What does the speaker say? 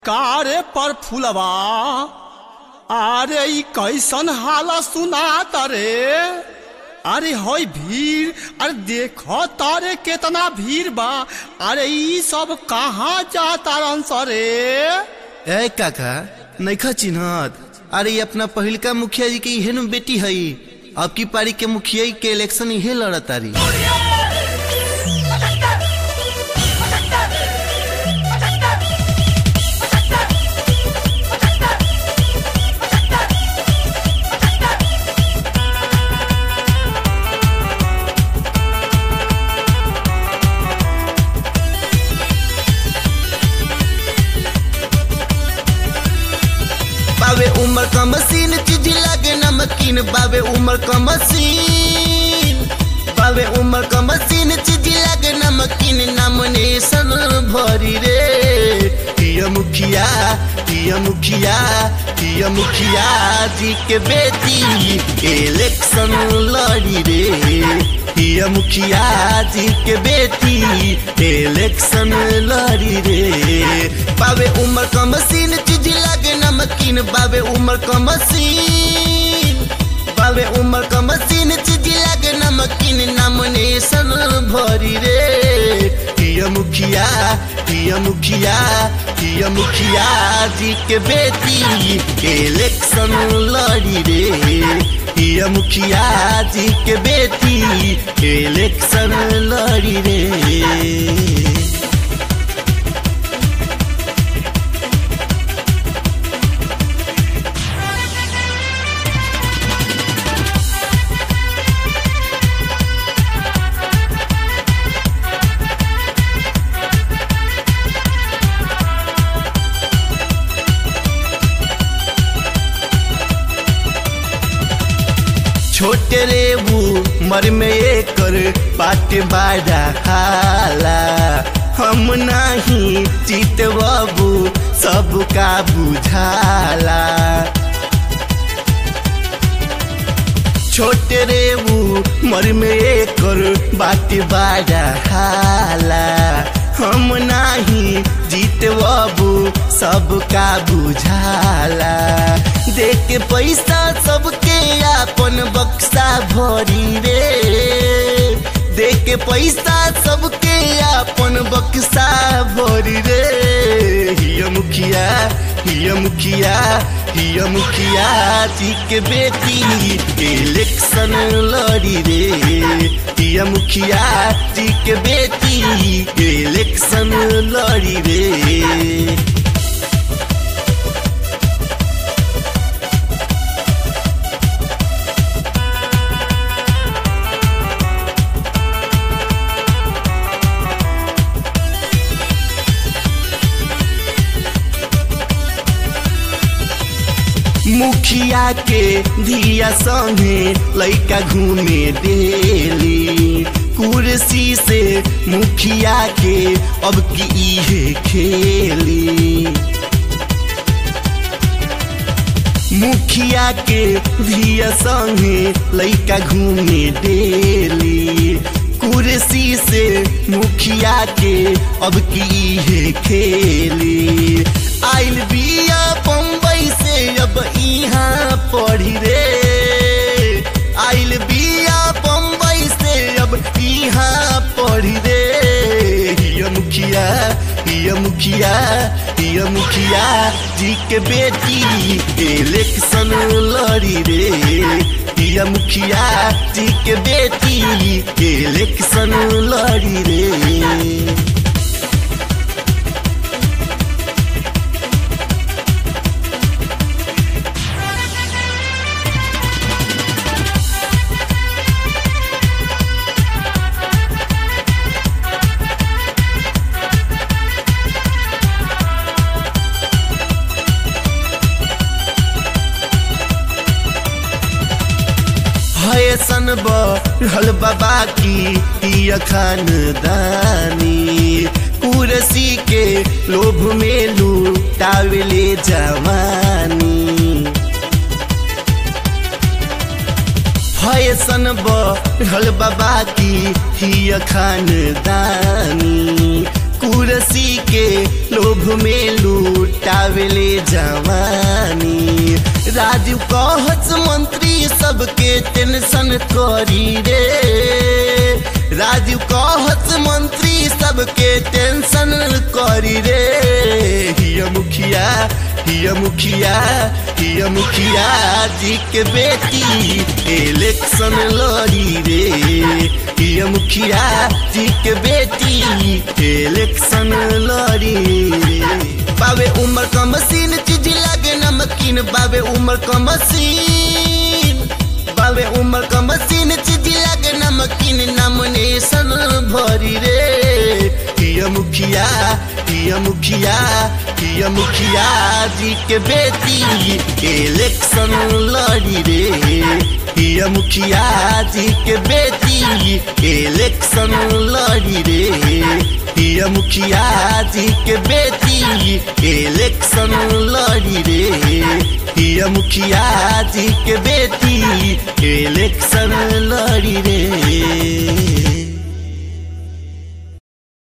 कारे पर फुलवा अरे ई कैसन हाला सुनात रे अरे होय भीड़ अरे देखो तारे केतना भीड़ बा अरे ई सब कहाँ जातारन सरे ए काका नैखा चिन्हत अरे ये अपना पहिलका मुखिया जी के इहे नु बेटी हई अब की पारी के मुखिया के इलेक्शन इहे लड़तारी बाबे उमर का मशीन चीज लागे नमकीन बाबे उमर का मशीन बाबे उमर का मशीन चीज लागे नमकीन नामिनेशन भरी रे पिया मुखिया पिया मुखिया पिया मुखिया जी के बेटी इलेक्शन लड़ी रे पिया मुखिया जी के बेटी इलेक्शन लड़ी रे बाबे उमर का मशीन चीज लागे नमकीन बाबे उमर का मशीन बाबे उमर का मशीन चीज लागे नमकीन नामिनेशन भरी रे पिया मुखिया पिया मुखिया पिया मुखिया जी के बेटी इलेक्शन लड़ी रे पिया मुखिया जी के बेटी इलेक्शन लड़ी रे छोटे रे वो मर में एकर पाट बाड़ा हाला हम नहीं चित बाबू सबका बुझाला छोटे रे वो मर में एकर बात बाड़ा हाला हम नाही जीत बाबू सबका बुझाला देख के पैसा सबके अपन बक्सा भरी रे देख के पैसा सबके अपन बक्सा भरी रे हिया मुखिया हिया मुखिया हिया मुखिया जी के बेटी इलेक्शन लड़ी रे हिया मुखिया जी के बेटी इलेक्शन लड़ी रे मुखिया के धिया संगे लैका घूमे देली कुर्सी से मुखिया के अब की इहे खेली मुखिया के धिया संगे लैका घूमे देली कुर्सी से मुखिया के अब की इहे खेली आइल बिया बम्बई से अब यहाँ पढ़ी रे आइल बिया बम्बई से अब यहाँ पढ़ी रे हिया मुखिया हिया मुखिया हिया मुखिया जी के बेटी इलेक्शन लड़ी रे हिया मुखिया जी के बेटी इलेक्शन लड़ी रे सन बढ़ल बाबा की पिया खानदानी कुरसी के लोभ में लूटावले जवानी फैसन बढ़ल बाबा की हिया खानदानी कुरसी के लोभ में लूटावेले जवानी राजू कहत मंत्री सबके टेंशन करी रे राजू कहत मंत्री सबके टेंशन करी रे हिया मुखिया हिया मुखिया हिया मुखिया जी के बेटी इलेक्शन लड़ी रे हिया मुखिया जी के बेटी इलेक्शन लड़ी रे बाबे उम्र का मशीन चीज लागे नमकीन बाबे उम्र का मशीन बाबे उम्र का मशीन चीज लागे नमकीन नॉमिनेशन भरी रे हिया मुखिया हिया मुखिया हिया मुखिया जी के बेटी इलेक्शन लड़ी रे हिया मुखिया जी के बेटी इलेक्शन लड़ी रे हिया मुखिया जी के बेटी इलेक्शन लड़ी रे हिया मुखिया जी के बेटी इलेक्शन लड़ी रे